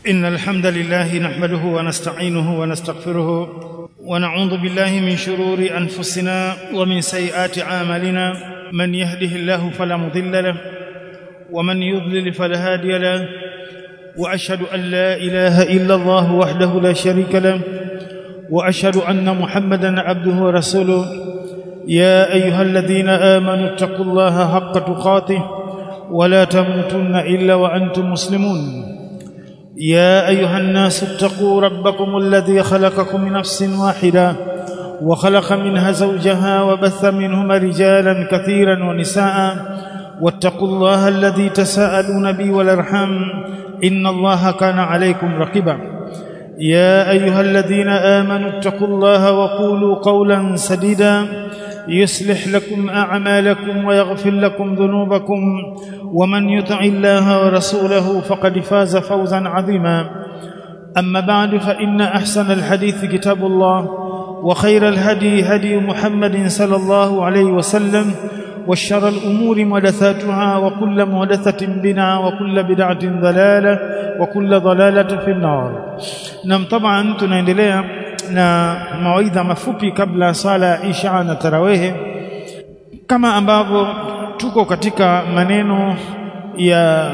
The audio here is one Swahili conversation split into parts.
إن الحمد لله نحمده ونستعينه ونستغفره ونعوذ بالله من شرور أنفسنا ومن سيئات أعمالنا من يهده الله فلا مضل له ومن يضلل فلا هادي له وأشهد أن لا إله إلا الله وحده لا شريك له وأشهد أن محمدا عبده ورسوله يا أيها الذين آمنوا اتقوا الله حق تقاته ولا تموتن إلا وأنتم مسلمون يا أيها الناس اتقوا ربكم الذي خلقكم من نفس واحدة وخلق منها زوجها وبث منهما رجالا كثيرا ونساء واتقوا الله الذي تساءلون به والارحام إن الله كان عليكم رقيبا يا أيها الذين آمنوا اتقوا الله وقولوا قولا سديدا يصلح لكم أعمالكم ويغفر لكم ذنوبكم ومن يطع الله ورسوله فقد فاز فوزا عظيما أما بعد فإن أحسن الحديث كتاب الله وخير الهدي هدي محمد صلى الله عليه وسلم وشر الأمور محدثاتها وكل محدثة بدعة وكل بدعة ضلالة وكل ضلالة في النار نعم طبعا tunaendelea na mawaidha mafupi kabla sala ya Isha na tarawehe kama ambavyo tuko katika maneno ya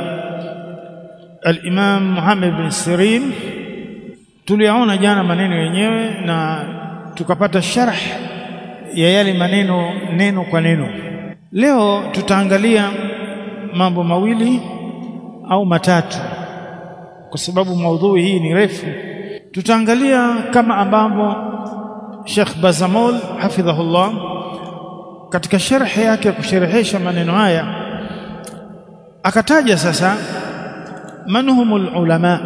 al-Imam Muhammad bin Sirin tuliyaona jana maneno yenyewe na tukapata sharh ya yale maneno neno kwa neno leo tutaangalia mambo mawili au matatu kwa sababu maudhui hii ni refu tutaangalia kama ambavyo Sheikh Bazamol hafidhahullah katika sharhi yake ya kusherehesha maneno haya akataja sasa manhumul ulama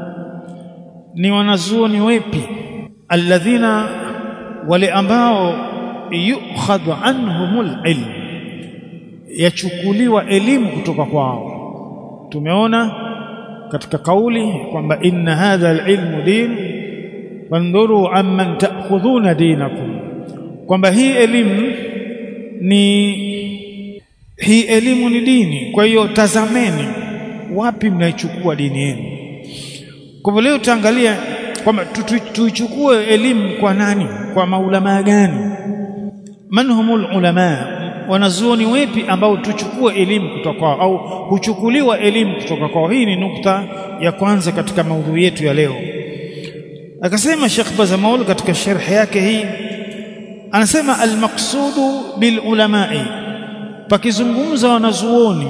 ni wanazuoni wepi alladhina wale ambao yukhadhu anhumul ilm yachukuliwa elimu kutoka kwao tumeona katika kauli kwamba inna hadha alilmu din fandhuru amman ta'khudhuna dinakum kwamba hii elimu ni hii elimu ni dini kwa hiyo tazameni wapi mnaichukua dini yenu kwa hivyo leo tutaangalia kwamba tuichukue elimu kwa nani kwa maulama gani man humul ulama wanazuoni wepi ambao tuchukue elimu kutoka kwao au huchukuliwa elimu kutoka kwao hii ni nukta ya kwanza katika maudhui yetu ya leo akasema Sheikh Bazamaul katika sharhi yake hii anasema almaqsudu bil ulamai pakizungumza wanazuoni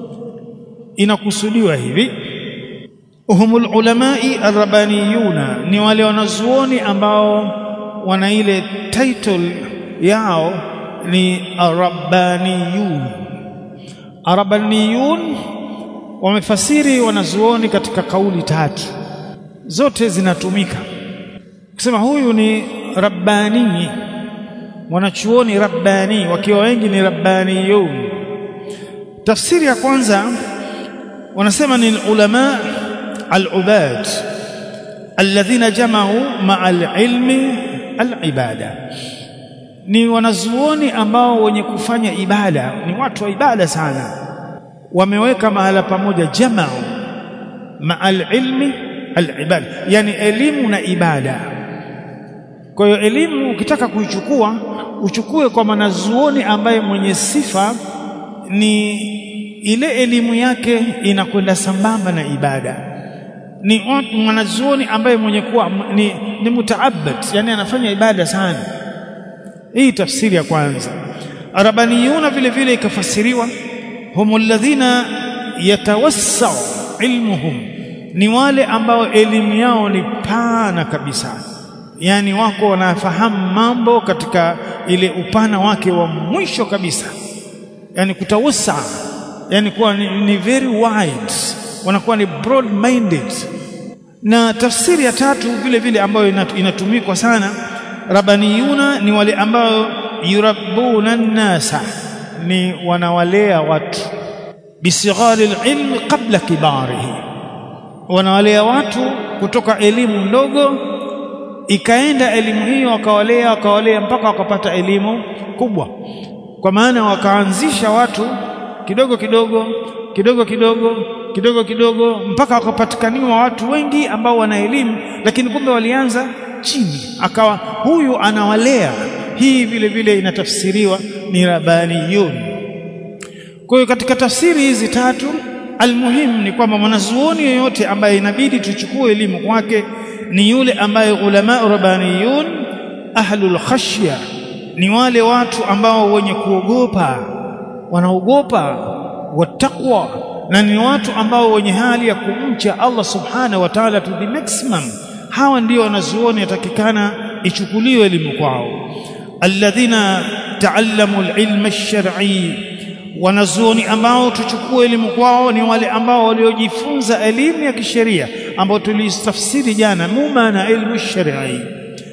inakusudiwa hivi humul ulamai arrabaniyuna ni wale wanazuoni ambao wana ile title yao ni arabbaniyun arabbaniyun wamefasiri wanazuoni katika kauli tatu zote zinatumika kusema huyu ni rabbani wanachuoni rabbani wakiwa wengi ni rabbaniyun tafsiri ya kwanza wanasema ni ulama al-ubad alladhina jama'u ma'a al-ilmi al-ibada ni wanazuoni ambao wenye kufanya ibada ni watu wa ibada sana wameweka mahala pamoja jama'u ma'al ilmi al-ibada yani elimu na ibada kwa hiyo elimu ukitaka kuichukua uchukue kwa mwanazuoni ambaye mwenye sifa ni ile elimu yake inakwenda sambamba na ibada ni mwanazuoni ambaye mwenye kuwa ni, ni mutaabbad yani anafanya ibada sana hii tafsiri ya kwanza arabaniyuna vile vile ikafasiriwa humul ladhina yatawassau ilmuhum ni wale ambao elimu yao ni pana kabisa yani wako wanafahamu mambo katika ile upana wake wa mwisho kabisa yani kutawassa yani kuwa ni, ni very wide wanakuwa ni broad minded na tafsiri ya tatu vile vile ambayo inatumikwa sana rabaniyuna ni wale ambao yurabbuna nasa ni wanawalea watu bisighari alilm qabla kibarihi wanawalea watu kutoka elimu ndogo ikaenda elimu hiyo wakawalea wakawalea mpaka wakapata elimu kubwa kwa maana wakaanzisha watu kidogo kidogo kidogo kidogo kidogo kidogo mpaka wakapatikaniwa watu wengi ambao wana elimu lakini kumbe walianza chini akawa huyu anawalea hii vile vile inatafsiriwa ni rabbaniyun kwa hiyo katika tafsiri hizi tatu almuhimu ni kwamba mwanazuoni yoyote ambaye inabidi tuchukue elimu kwake ni yule ambaye ulama rabbaniyun ahlul khashya ni wale watu ambao wenye kuogopa wanaogopa wattaqwa na ni watu ambao wenye hali ya kumcha Allah subhanahu wa ta'ala to the maximum hawa ndio wanazuoni yatakikana ichukuliwe elimu kwao alladhina taallamu alilma ash-shar'i wanazuoni ambao tuchukue elimu kwao ni wale ambao waliojifunza elimu ya kisheria ambao tulistafsiri jana muma na ilmu shar'i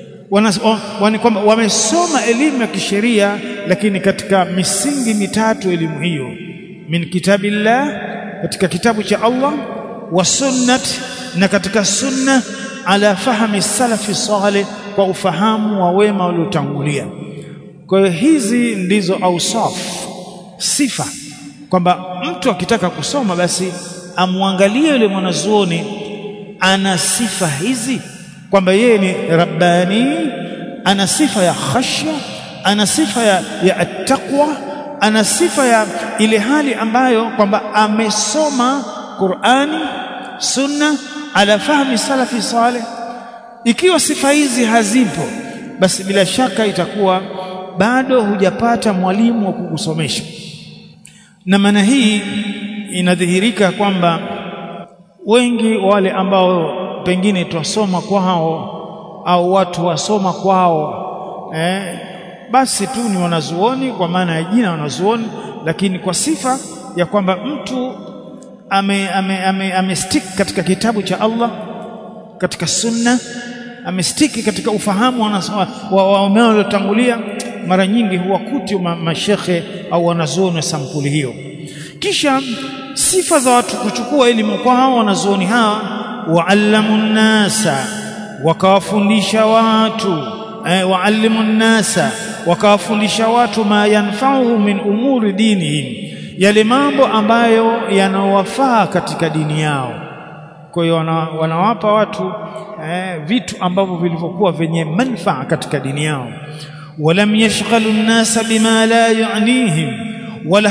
wani kwamba wamesoma elimu ya kisheria lakini katika misingi mitatu elimu hiyo min kitabillah katika kitabu cha Allah wa sunnat na katika sunna ala fahmi salafi salih kwa ufahamu wa wema waliotangulia kwa hiyo hizi ndizo ausaf sifa kwamba mtu akitaka kusoma basi amwangalie yule mwanazuoni ana sifa hizi kwamba yeye ni rabbani ana sifa ya khashya ana sifa ya, ya attaqwa ana sifa ya ile hali ambayo kwamba amesoma Qur'ani sunna ala fahmi salafi saleh ikiwa sifa hizi hazipo basi bila shaka itakuwa bado hujapata mwalimu wa kukusomesha na maana hii inadhihirika kwamba wengi wale ambao pengine twasoma kwao au watu wasoma kwao eh, basi tu ni wanazuoni kwa maana ya jina wanazuoni lakini kwa sifa ya kwamba mtu ame, ame, ame, ame stick katika kitabu cha Allah katika sunna amestiki katika ufahamu wa waliotangulia mara nyingi huwakuti ma, mashekhe au wanazuoni wa sampuli hiyo kisha sifa za watu kuchukua elimu kwa hao wanazuoni hawa waalamu nnasa wakawafundisha watu eh, waalimu nnasa wakawafundisha watu ma yanfa'uhu min umuri dinihim yale mambo ambayo yanawafaa katika dini yao kwa hiyo wana, wanawapa watu eh, vitu ambavyo vilivyokuwa vyenye manufaa katika dini yao walam yashghalu nnasa bima la yu'nihim wala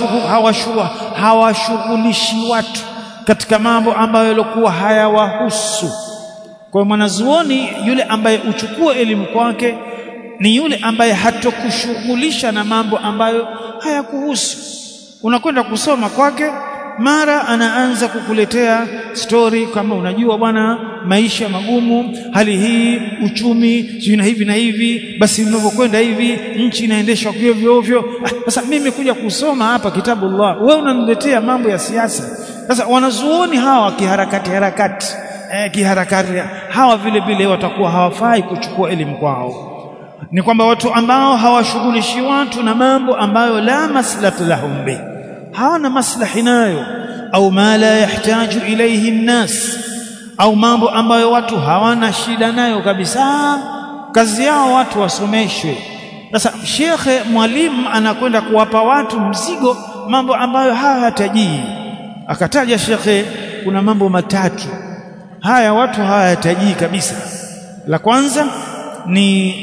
hawashughulishi watu katika mambo ambayo yalikuwa hayawahusu kwa hiyo mwanazuoni yule ambaye uchukue elimu kwake ni yule ambaye hatokushughulisha na mambo ambayo hayakuhusu unakwenda kusoma kwake mara anaanza kukuletea stori kama unajua bwana maisha magumu hali hii uchumi sijui na hivi na hivi basi unavyokwenda hivi nchi inaendeshwa ovyo ovyo sasa ah, mimi kuja kusoma hapa kitabu Allah wewe unaniletea mambo ya siasa sasa wanazuoni hawa kiharakati harakati eh, kiharakati hawa vile vile watakuwa hawafai kuchukua elimu kwao ni kwamba watu ambao hawashughulishi watu na mambo ambayo la maslahata lahum bi hawana maslahi nayo au ma la yahtaju ilayhi nnas au mambo ambayo watu hawana shida nayo kabisa kazi yao watu wasomeshwe sasa shekhe mwalimu anakwenda kuwapa watu mzigo mambo ambayo hayatajii akataja shekhe kuna mambo matatu haya watu hawayatajii kabisa la kwanza ni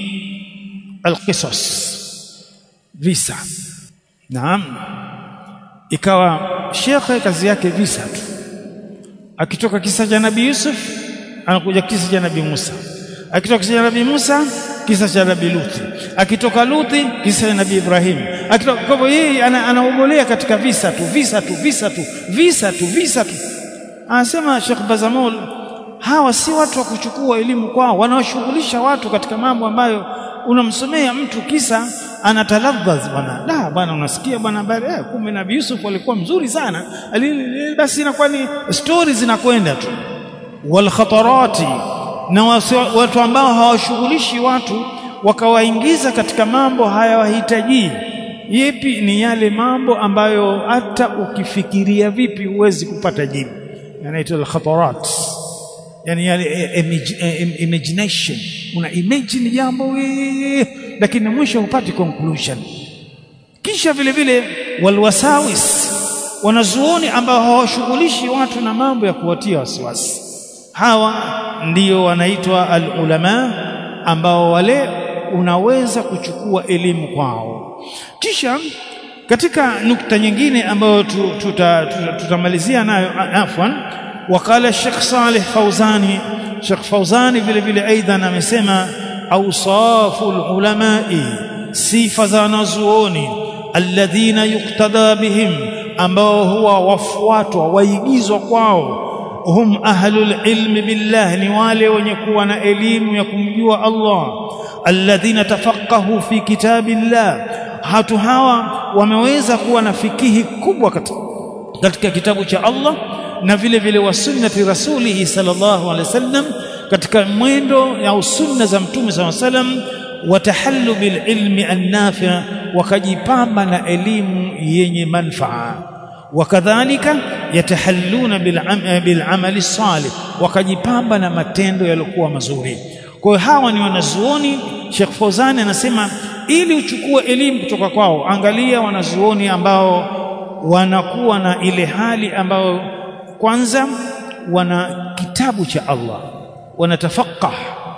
alqisas visa naam ikawa shekhe kazi yake visa tu akitoka kisa cha nabii Yusuf anakuja kisa cha nabii Musa akitoka kisa cha nabii Musa kisa cha nabii Luthi akitoka Luthi kisa cha nabii Ibrahim akitoka kwa hivyo yeye anaogolea katika visa tu visa tu visa tu visa tu visa tu anasema Sheikh Bazamul hawa si watu wa kuchukua elimu kwao wanaoshughulisha watu katika mambo ambayo unamsomea mtu kisa anataladhaz bwana la bwana unasikia bwana habari eh, kumbe nabii Yusuf alikuwa mzuri sana Alili, basi inakuwa ni stories zinakwenda tu wal khatarati na watu ambao hawashughulishi watu wakawaingiza katika mambo hayawahitaji yepi ni yale mambo ambayo hata ukifikiria vipi huwezi kupata jibu yanaitwa al khatarat yani yale imagination una imagine jambo lakini mwisho hupati conclusion kisha vile vile walwasawis wanazuoni ambao hawashughulishi watu na mambo ya kuwatia wasiwasi hawa ndio wanaitwa alulama ambao wale unaweza kuchukua elimu kwao kisha katika nukta nyingine ambayo tutamalizia tuta, tuta nayo afwan wakala Sheikh Saleh Fauzani Sheikh Fauzani vile vile aidha amesema awsaful ulamai sifa za wanazuoni alladhina yuktada bihim ambao huwa wafuatwa waigizwa kwao hum ahlul ilmi billah ni wale wenye kuwa na elimu ya kumjua Allah alladhina tafaqahu fi kitabillah hatu hawa wameweza kuwa na fikihi kubwa katika, katika kitabu cha Allah na vile vile wa sunnati rasulihi sallallahu alaihi wasallam katika mwendo ya sunna za mtume sallallahu alaihi wasallam watahallu bil ilmi an-nafi' wakajipamba na elimu yenye manfaa wakadhalika yatahalluna bil amali salih wakajipamba na matendo yaliokuwa mazuri kwa hiyo hawa ni wanazuoni Sheikh Fawzani anasema ili uchukue elimu kutoka kwao angalia wanazuoni ambao wanakuwa na ile hali ambayo kwanza wana kitabu cha Allah wanatafaqah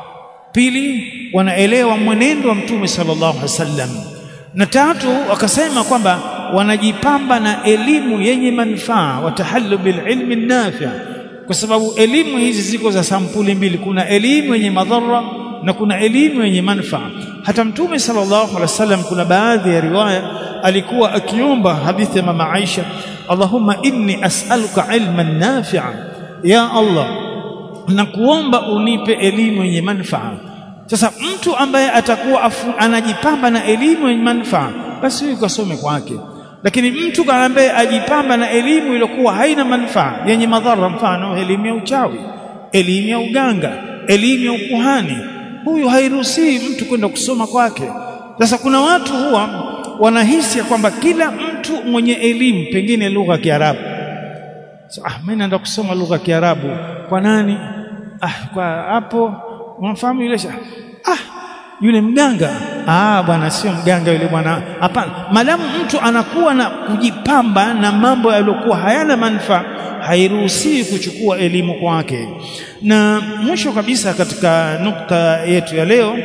pili wanaelewa mwenendo wa mtume sallallahu alaihi wasallam na tatu wakasema kwamba wanajipamba na elimu yenye manufaa watahallu bil ilmi nafi' kwa sababu elimu hizi ziko za sampuli mbili kuna elimu yenye madhara na kuna elimu yenye manufaa hata mtume sallallahu alaihi wasallam kuna baadhi ya riwaya alikuwa akiomba hadithi ya mama Aisha Allahumma inni as'aluka ilman nafi'a ya Allah na kuomba unipe elimu yenye manufaa sasa mtu ambaye atakuwa afu, anajipamba na elimu yenye manufaa basi huyu kasome kwake lakini mtu ambaye ajipamba na elimu iliyokuwa haina manufaa yenye madhara mfano elimu ya uchawi elimu ya uganga elimu ya ukuhani huyu hairuhusiwi mtu kwenda kusoma kwake sasa kuna watu huwa wanahisi ya kwamba kila mtu mwenye elimu pengine lugha ya Kiarabu so, ah mimi naenda kusoma lugha ya Kiarabu kwa nani ah kwa hapo unafahamu yule ah yule mganga ah bwana sio mganga yule bwana hapana madamu mtu anakuwa na kujipamba na mambo yaliyokuwa hayana manufaa hairuhusiwi kuchukua elimu kwake na mwisho kabisa katika nukta yetu ya leo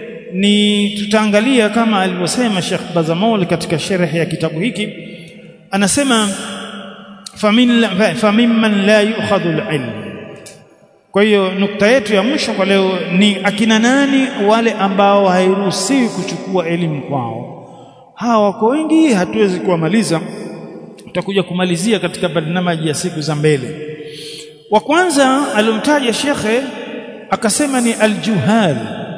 ni tutaangalia kama alivyosema Sheikh Bazamol katika sharh ya kitabu hiki anasema famin famimman la yu'khadhu al-ilm kwa hiyo nukta yetu ya mwisho kwa leo ni akina nani wale ambao hairuhusiwi kuchukua elimu kwao hawa wako wengi hatuwezi kuwamaliza tutakuja kumalizia katika barnamaji ya siku za mbele wa kwanza alomtaja shekhe akasema ni aljuhal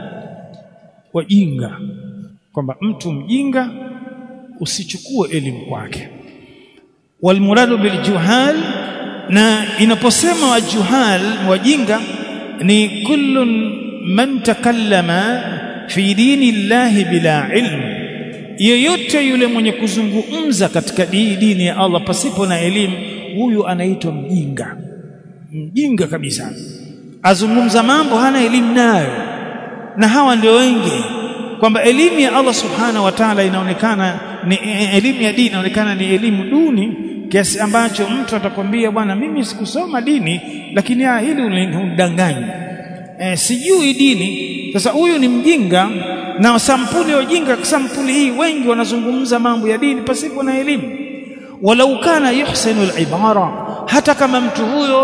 wajinga kwamba mtu mjinga usichukue elimu kwake walmuradu biljuhal na inaposema wajuhal wajinga ni kullun man takallama fi dini llahi bila ilm yeyote yule mwenye kuzungumza katika dini ya Allah pasipo na elimu huyu anaitwa mjinga mjinga kabisa azungumza mambo hana elimu nayo na hawa ndio wengi kwamba elimu ya Allah subhanahu wa ta'ala inaonekana ni elimu ya dini inaonekana ni elimu duni kiasi ambacho mtu atakwambia bwana mimi sikusoma dini lakini ah hili unidanganya e, sijui dini sasa huyu ni mjinga na sampuli ya ujinga sampuli hii wengi wanazungumza mambo ya dini pasipo na elimu walau kana yuhsinu al-ibara hata kama mtu huyo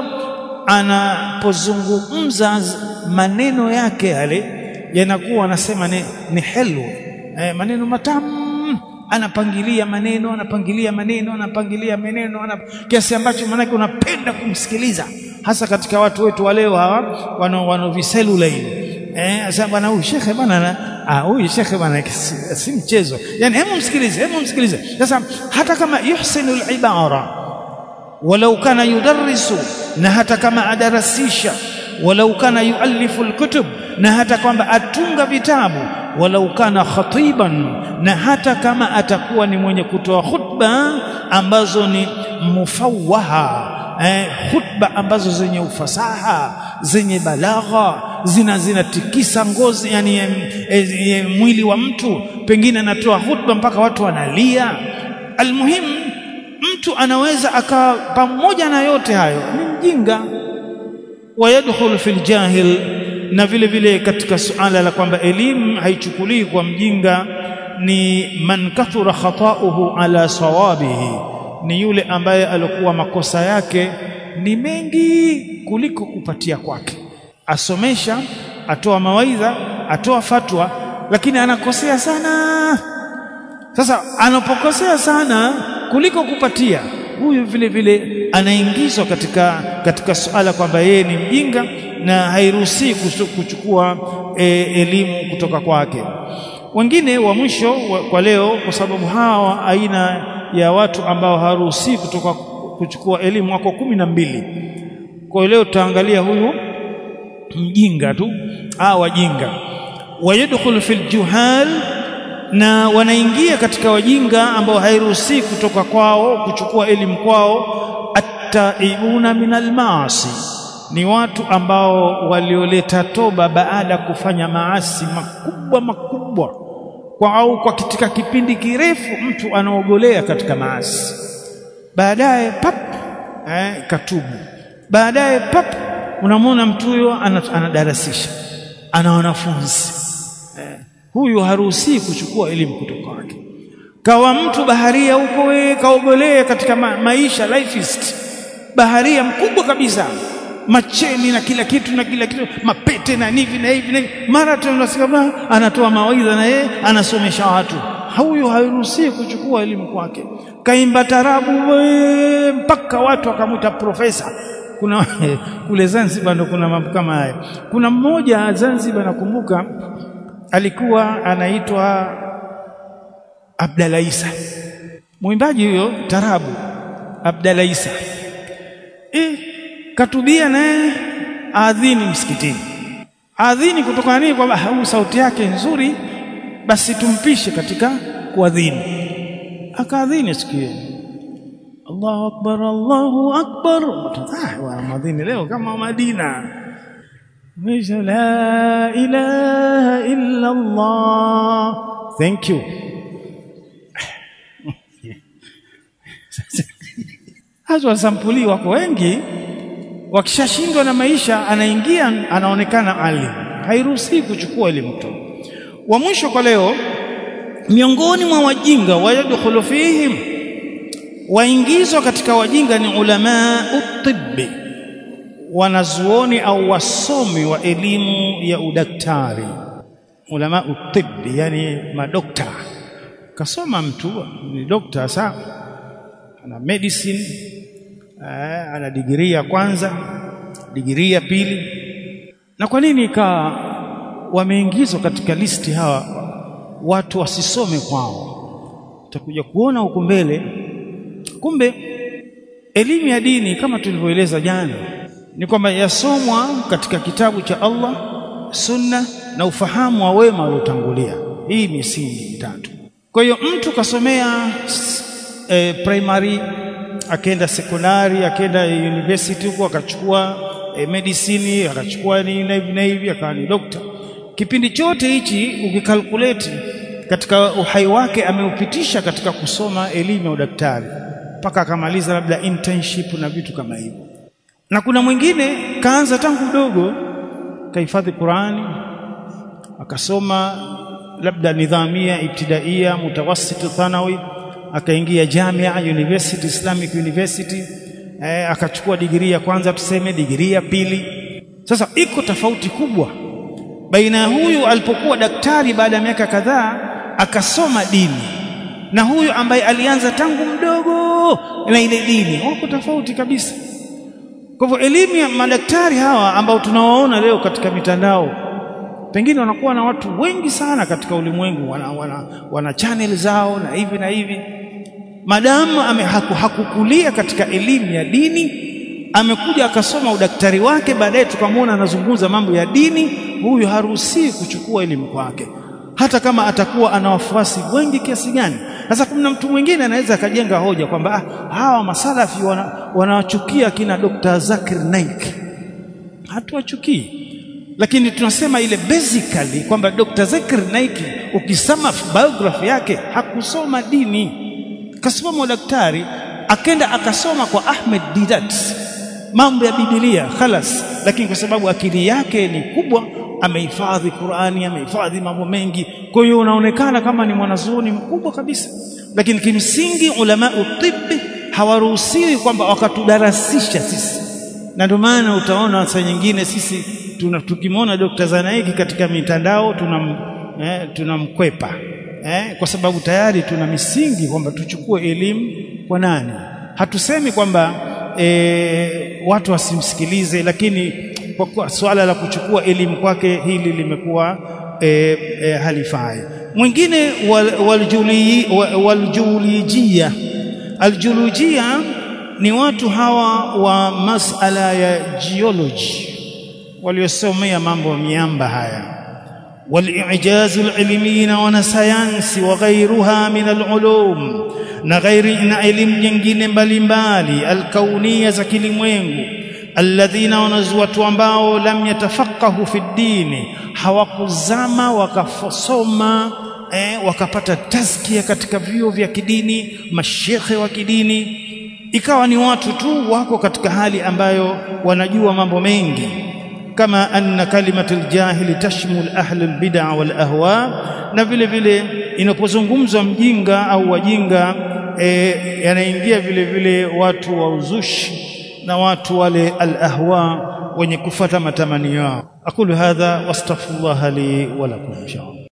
anapozungumza maneno yake yale yanakuwa anasema ni, ni helu e, maneno matamu anapangilia maneno anapangilia maneno anapangilia maneno anap... kiasi ambacho manake unapenda kumsikiliza hasa katika watu wetu wa leo hawa wana wana viselula hivi eh sasa bwana huyu shekhe bwana ah huyu shekhe bwana si, si mchezo yani hebu msikilize hebu msikilize sasa hata kama yuhsinu al-ibara walau kana yudarrisu na hata kama adarasisha walau kana yuallifu al-kutub na hata kwamba atunga vitabu walau kana khatiban na hata kama atakuwa ni mwenye kutoa khutba ambazo ni mufawwaha eh, khutba ambazo zenye ufasaha zenye balagha zina zinatikisa ngozi yani e, e, e, mwili wa mtu pengine anatoa khutba mpaka watu wanalia almuhim mtu mtu anaweza akawa pamoja na yote hayo ni mjinga wayadkhulu fil jahil na vile vile katika suala la kwamba elimu haichukulii kwa mjinga ni man kathura khata'uhu ala sawabihi ni yule ambaye alikuwa makosa yake ni mengi kuliko kupatia kwake asomesha atoa mawaidha atoa fatwa lakini anakosea sana sasa anapokosea sana kuliko kupatia huyu vile vile anaingizwa katika katika suala kwamba yeye ni mjinga na hairuhusi kuchukua e, elimu kutoka kwake wengine wa mwisho wa, kwa leo kwa sababu hawa aina ya watu ambao haruhusi kutoka kuchukua elimu wako kumi na mbili kwa leo tutaangalia huyu mjinga tu au wajinga wayadkhulu fil juhal na wanaingia katika wajinga ambao hairuhusi kutoka kwao kuchukua elimu kwao attaibuna minal maasi ni watu ambao walioleta toba baada ya kufanya maasi makubwa makubwa kwa au kwa katika kipindi kirefu mtu anaogolea katika maasi baadaye pap eh, katubu baadaye pap unamwona mtu huyo anadarasisha ana wanafunzi eh, huyu haruhusi kuchukua elimu kutoka kwake kawa mtu baharia huko wewe kaogolea katika ma maisha lifeist baharia mkubwa kabisa macheni na kila kitu na kila kitu mapete na nivi na hivi na hivi mara tunasikia anatoa mawaidha na yeye anasomesha watu huyu hairuhusi kuchukua elimu kwake kaimba tarabu we, mpaka watu wakamwita profesa kuna kule Zanzibar ndo kuna mambo kama haya kuna mmoja Zanzibar nakumbuka alikuwa anaitwa Abdalla Isa mwimbaji huyo tarabu Abdalla Isa eh katubia naye adhini msikitini adhini kutokana nini kwamba hau sauti yake nzuri basi tumpishe katika kuadhini akaadhini siku hiyo Allahu akbar Allahu akbar ah wa madhini leo kama Madina Misha la ilaha illa Allah thank you Hazo sampuli wako wengi wakishashindwa na maisha anaingia anaonekana alim hairuhusi kuchukua elimu tu wa mwisho kwa leo miongoni mwa wajinga wayadkhulu fihim waingizwa katika wajinga ni ulama utibbi wanazuoni au wasomi wa elimu ya udaktari ulama utibbi yani madokta kasoma mtu ni dokta sa ana medicine eh, ana digirii ya kwanza digirii ya pili na kwa nini ikawa wameingizwa katika listi hawa watu wasisome kwao utakuja kuona huko mbele kumbe elimu ya dini kama tulivyoeleza jana ni kwamba yasomwa katika kitabu cha Allah sunna na ufahamu wa wema waliotangulia hii misingi mitatu kwa hiyo mtu kasomea eh, primary akaenda sekondari akaenda university huko akachukua eh, medicine akachukua ni na hivi na hivi akawa ni doctor kipindi chote hichi ukikalkulate katika uhai wake ameupitisha katika kusoma elimu ya udaktari mpaka akamaliza labda internship na vitu kama hivyo na kuna mwingine kaanza tangu mdogo kahifadhi Qurani akasoma labda nidhamia ibtidaia mutawassit thanawi akaingia Jamia University Islamic University eh, akachukua digirii ya kwanza tuseme digirii ya pili sasa iko tofauti kubwa baina ya huyu alipokuwa daktari baada ya miaka kadhaa akasoma dini na huyu ambaye alianza tangu mdogo na ile dini wako tofauti kabisa kwa hivyo elimu ya madaktari hawa ambao tunawaona leo katika mitandao pengine wanakuwa na watu wengi sana katika ulimwengu wana, wana, wana channel zao na hivi na hivi madamu ame, haku, hakukulia katika elimu ya dini amekuja akasoma udaktari wake baadaye tukamwona anazungumza mambo ya dini huyu haruhusiwi kuchukua elimu kwake hata kama atakuwa ana wafuasi wengi kiasi gani sasa kuna mtu mwingine anaweza akajenga hoja kwamba ah, hawa masalafi wanawachukia wana kina Dr. Zakir Naik hatuwachukii lakini tunasema ile basically kwamba Dr. Zakir Naik ukisoma biography yake hakusoma dini kasoma udaktari akenda akasoma kwa Ahmed Didat mambo ya Biblia khalas lakini kwa sababu akili yake ni kubwa amehifadhi Qur'ani amehifadhi mambo mengi kwa hiyo unaonekana kama ni mwanazuoni mkubwa kabisa lakini kimsingi ulama utibbi hawaruhusiwi kwamba wakatudarasisha sisi na ndio maana utaona saa nyingine sisi tuna tukimwona Dr. Zanaiki katika mitandao tunam eh, tunamkwepa eh, kwa sababu tayari tuna misingi kwamba tuchukue elimu kwa nani hatusemi kwamba e, watu wasimsikilize lakini kwa kuwa swala la kuchukua elimu kwake hili limekuwa e, e, halifai mwingine waljulujia aljulujia ni watu hawa wa masala ya geology waliosomea mambo ya miamba haya والاعجاز العلمي wanasayansi وغيرها من العلوم na ghairi na elimu nyingine mbalimbali alkaunia za kilimwengu alladhina wanazuatu ambao lam yatafaqahu fi dini hawakuzama wakasoma eh, wakapata tazkia katika vyuo vya kidini mashekhe wa kidini ikawa ni watu tu wako katika hali ambayo wanajua mambo mengi kama anna kalimatul jahili tashmul ahli albid'a wal ahwa na vile vile inapozungumzwa mjinga au wajinga e, yanaingia vile vile watu wa uzushi na watu wale al-ahwa wenye kufata matamanio yao aqulu hadha wastaghfirullah li wa lakum inshallah